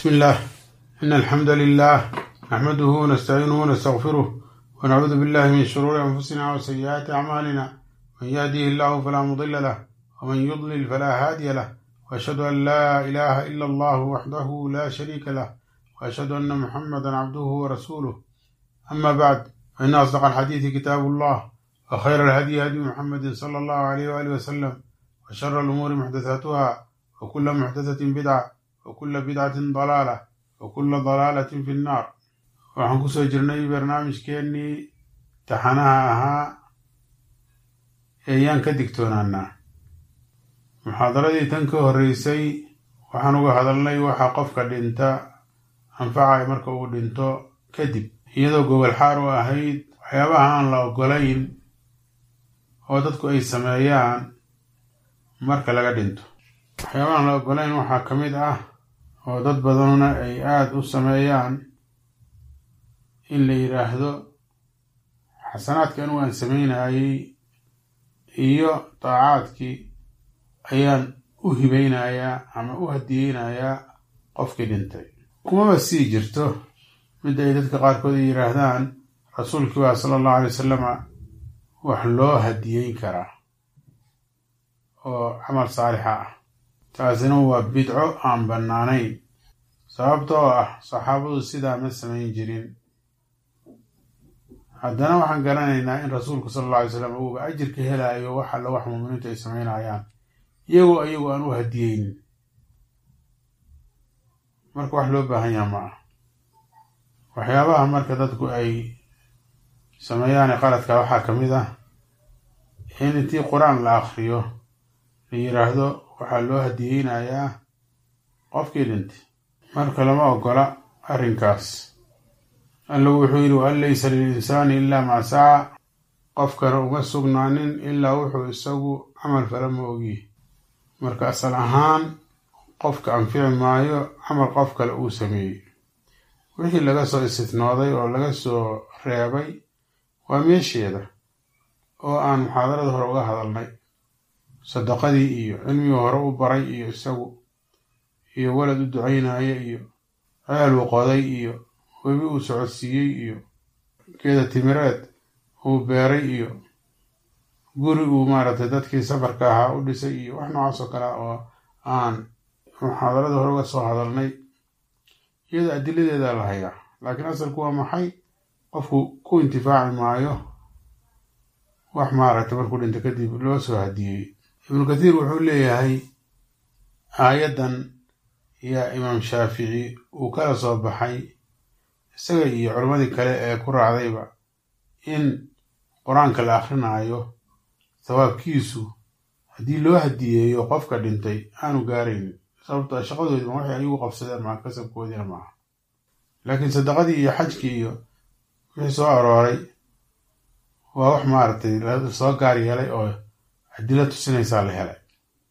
بسم الله إن الحمد لله نحمده ونستعينه ونستغفره ونعوذ بالله من شرور أنفسنا وسيئات أعمالنا من يهديه الله فلا مضل له ومن يضلل فلا هادي له وأشهد أن لا إله إلا الله وحده لا شريك له وأشهد أن محمدا عبده ورسوله أما بعد فإن أصدق الحديث كتاب الله وخير الهدي هدي محمد صلى الله عليه وآله وسلم وشر الأمور محدثاتها وكل محدثة بدعة وكل بدعة ضلالة وكل ضلالة في النار waxaan kusoo jirnay barnaamijkeennii taxanaha ahaa eeyaan ka digtoonaanaa muxaadaradii tan ka horreysay waxaan uga hadalnay waxa qofka dhinta anfacay marka uu dhinto kadib iyadoo gobol xaar u ahayd waxyaabaha aan la ogolayn oo dadku ay sameeyaan marka laga dhinto waxyaabaha aan la ogolayn waxaa ka mid ah oo dad badanuna ay aada u sameeyaan in la yidhaahdo xasanaadkii anugu aan sameynayey iyo daacaadkii ayaan u hibaynayaa ama u hadiyeynayaa qofkii dhintay kumaba sii jirto midda ay dadka qaarkood ay yidhaahdaan rasuulkii baa sala allahu alay wasalama wax loo hadiyeyn karaa oo camal saalixa ah taasina waa bidco aan bannaanayn sababtoo ah saxaabadu sidaa ma samayn jirin haddana waxaan garanaynaa in rasuulku sala alla alay slam uuba ajirka helaayo wax alla wax muuminiintu ay samaynayaan iyagoo iyagu aan u hadiyeynin marka wax loo baahan yaha ma ah waxyaabaha marka dadku ay sameeyaan qaladka waxaa ka mid ah in intii qur-aan la akriyo la yidhaahdo waxaa loo hadiyeynayaa qofkii dhintay marka lama ogola arrinkaas allu wuxuu yidhi waan laysa lilinsaani ilaa maa saca qofkana uma sugnaanin ilaa wuxuu isagu camal fala ma ogiye marka asal ahaan qofka anfici maayo camal qof kale uu sameeyey wixii laga soo istitnooday oo laga soo reebay waa meesheeda oo aan muxaadarada hore uga hadalnay sadaqadii iyo cilmigii hore u baray iyo isagu iyo walad u ducaynaya iyo ceel uu qoday iyo webi uu socodsiiyey iyo geeda timireed uu beeray iyo guri uu maaragtay dadkii safarka ahaa u dhisay iyo wax noocaas oo kale oo aan muxaadarada hore uga soo hadalnay iyada adiladeeda la hayaa laakiin asalku waa maxay qofku ku intifaaci maayo wax maaragtay markuu dhinto kadib loo soo hadiyey ibnu kathiir wuxuu leeyahay aayaddan yaa imaam shaafici uu kala soo baxay isaga iyo culammadii kale ee ku raacdayba in qur-aanka la akrinaayo sawaabkiisu haddii loo hadiyeeyo qofka dhintay aanu gaaraynin sababto shaqadoodiima waxay ayagu qabsadeen maa kasabkoodiina maaha laakiin sadaqadii iyo xajkii iyo wixii soo arooray waa wax maaragtay lasoo gaar yeelay oo adilo tusinaysaa la helay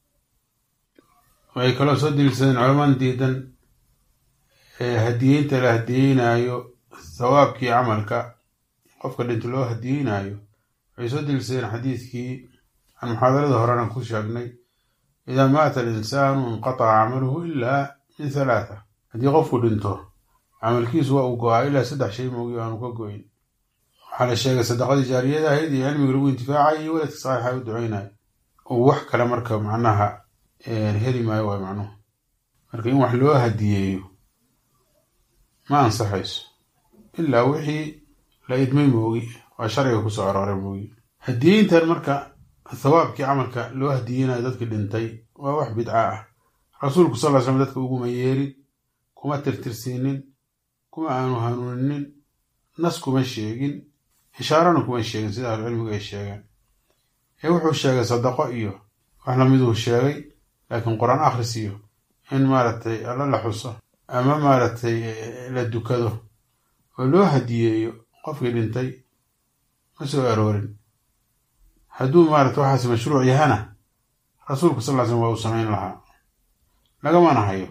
waxay kaloo soo deliilsadeen culaman diidan hadiyeynta la hadiyeynaayo thawaabkii camalka qofka dhinta loo hadiyeynaayo waxay soo deliilsadeen xadiidkii aan muxaadarada horena ku sheegnay idaa maata alinsaanu inqataca camaluhu ilaa min halaatha haddii qofku dhinto camalkiisu waa uu go-aa ilaa saddex shay moogi aanu ka go-in waxaa la sheegay sadaqadii jaariyada ahayd iyo cilmiga lagu intifaacay iyo waladka saxiixa u duceynayo oo wax kale marka macnaha heli maayo waay macnuhu marka in wax loo hadiyeeyo ma ansaxayso ilaa wixii la idmay moogi waa sharciga kusoo arooray moogi hadiyeyntan marka thawaabkii camalka loo hadiyeynayo dadkii dhintay waa wax bidca ah rasuulku sal ly slam dadka uguma yeerin kuma tirtirsiinin kuma aanu hanuuninin nas kuma sheegin ishaarana kuma sheegin sida ahlucilmigu ay sheegeen ee wuxuu sheegay sadaqo iyo wax lamiduu sheegay laakiin qur-aan akhris iyo in maaragtay alla la xuso ama maaragtay la dukado oo loo hadiyeeyo qofkii dhintay ma soo aroorin hadduu maaragtay waxaas mashruuc yahana rasuulku sal ly slm waa uu samayn lahaa lagamana hayo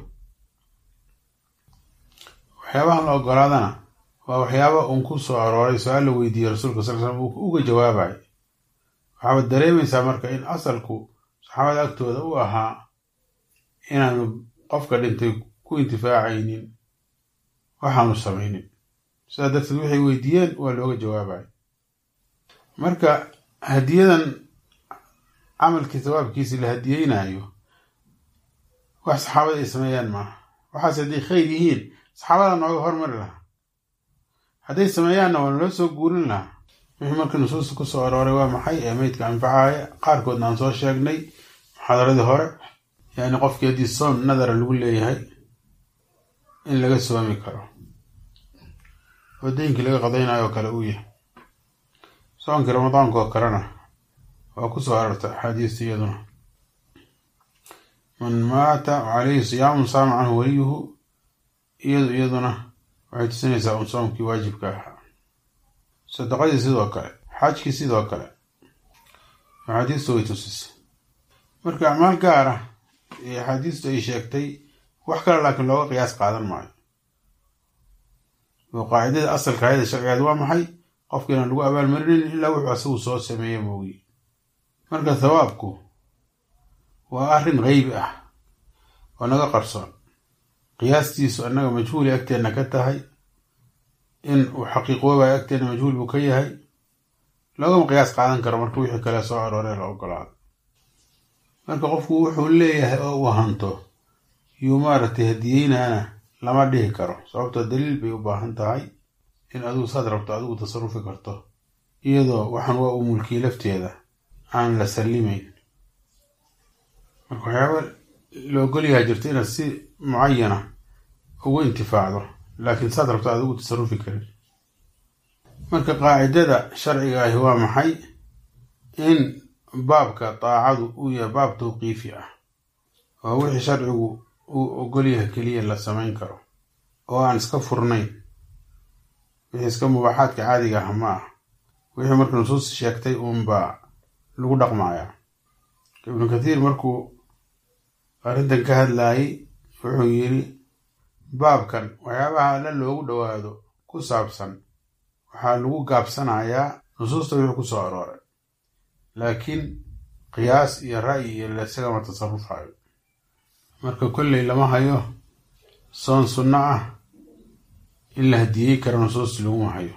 waxyaabahan la ogolaadana waa waxyaaba uun ku soo arooray su-aal la weydiiyey rasuulka sal slam uu uga jawaabay waxaaba dareemaysaa marka in asalku saxaabada agtooda u ahaa inaanu qofka dhintay ku intifaacaynin waxaanu samaynin sidaa darteed waxay weydiiyeen waa looga jawaabaya marka hadiyadan camalkii sawaabkiisi la hadiyeynayo wax saxaabada ay sameeyaan maaha waxaas hadday khayr yihiin saxaabada nooga hormari lahaa hadday sameeyaanna waa naloo soo guurin lahaa wixii marka nusuusta ku soo arooray waa maxay ee meydka anfacaaya qaarkoodna aan soo sheegnay muxaadaradii hore yani qofkii haddii soon nadara lagu leeyahay in laga soomi karo oo deynkii laga qadaynayo oo kale uu yahay soonkii ramadaanka oo kalena waa ku soo arortay axaadiista iyaduna man maata calayhi siyaamun saama canhu waliyuhu iyadu iyaduna waxay tusinaysaa un soomkii waajibka ahaa sadaqadii sidoo kale xaajkii sidoo kale axaadiistu way tusisay marka acmaal gaar ah ee axaadiistu ay sheegtay wax kale laakiin looga qiyaas qaadan maayo oo qaacidada asalka ayada sharcigeed waa maxay qofkiina lagu abaalmarinin ilaa wuxuu asagu soo sameeye moogi marka thawaabku waa arrin qeybi ah oo naga qarsoon qiyaastiisu annaga majhuuli agteenna ka tahay in uu xaqiiqoobayo agteenna majhuul buu ka yahay loogama qiyaas qaadan karo marka wixii kale soo arooree la ogolaado marka qofku wuxuu leeyahay oo uu hanto yuu maaragtay hadiyeynaana lama dhihi karo sababtoo daliil bay u baahan tahay in adigu saad rabto adigu tasarufi karto iyadoo waxaan waa uu mulkiyey lafteeda aan la sallimayn marka waxyaaba la ogolyaha jirta inaad si mucayana ugu intifaacdo laakiin saad rabto aad ugu tasarufi karin marka qaacidada sharciga ahi waa maxay in baabka daacadu uu yahay baab tawqiifi ah oo wixii sharcigu uu ogolyaha keliya la samayn karo oo aan iska furnayn wixii iska mubaaxaadka caadiga ah ma ah wixii marka nusuus sheegtay uunbaa lagu dhaqmayaa ibnu kathiir markuu arrintan ka hadlaayay wuxuu yidhi baabkan waxyaabaha alla loogu dhowaado ku saabsan waxaa lagu gaabsanayaa nusuusta wixii ku soo arooray laakiin qiyaas iyo ra'yi iyo laisagama tasarufayo marka kolley lama hayo soon sunno ah in la hadiyey karo nusuusti laguma hayo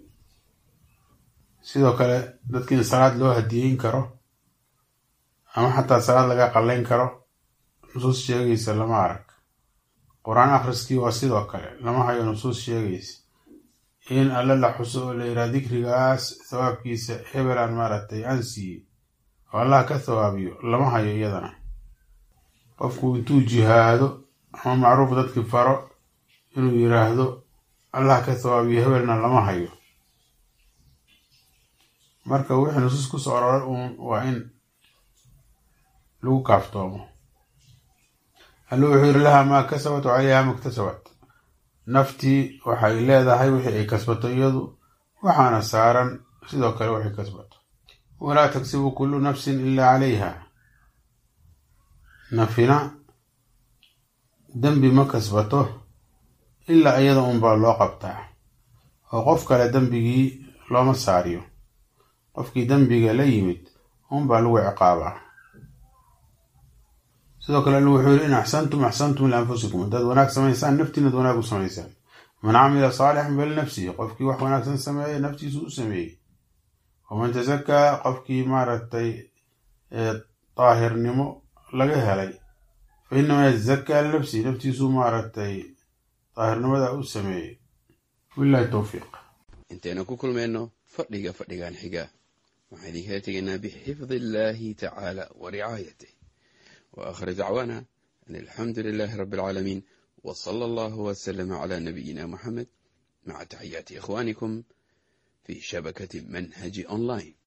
sidoo kale dadka in salaad loo hadiyeyn karo ama xataa salaad laga qallayn karo nusuus sheegaysa lama arag qur-aan akhriskii waa sidoo kale lama hayo nusuus sheegaysa in alle la xuso oo la yidhaha dikrigaas thawaabkiisa hebelaan maaragtay aan siiyey oo allah ka thawaabiyo lama hayo iyadana qofku intuu jihaado ama macruuf dadkii faro inuu yidhaahdo allah ka thawaabiyo hebelna lama hayo marka wixii nusuus ku soo aroray uun waa in lagu kaaftoomo alle wuxuu yidhi lahaa maa kasabat wa calayha maktasabat naftii waxay leedahay wixii ay kasbato iyadu waxaana saaran sidoo kale waxay kasbato walaa tagsibu kullu nafsin ilaa calayha nafina dembi ma kasbato ilaa iyada unbaa loo qabtaa oo qof kale dembigii looma saariyo qofkii dembiga la yimid unbaa lagu ciqaabaa sidoo kale alla wuxuu yidhi in axsantum axsantum lianfusikum haddaad wanaag samaysaan naftiinad wanaag u samaysaan man camila saalixan falinafsihi qofkii wax wanaagsan sameeya naftiisu u sameeyey waman tasakaa qofkii maaragtay daahirnimo laga helay fa inamaa yatasakaa linafsihi naftiisu maaragtay daahirnimada u sameeyey wilahi towfiiq intaynu ku kulmayno fadhiga fadhigan xiga waxaan idinkala tegaynaa bixifdi illaahi tacaala wa ricaayatih wa aakhir dacwaana an alxamdu lilaahi rabbi alcaalamiin wa sala allahu wasalama calaa nabiyina moxamed maca taxiyaati ikhwaanikum fii shabakati manhaji online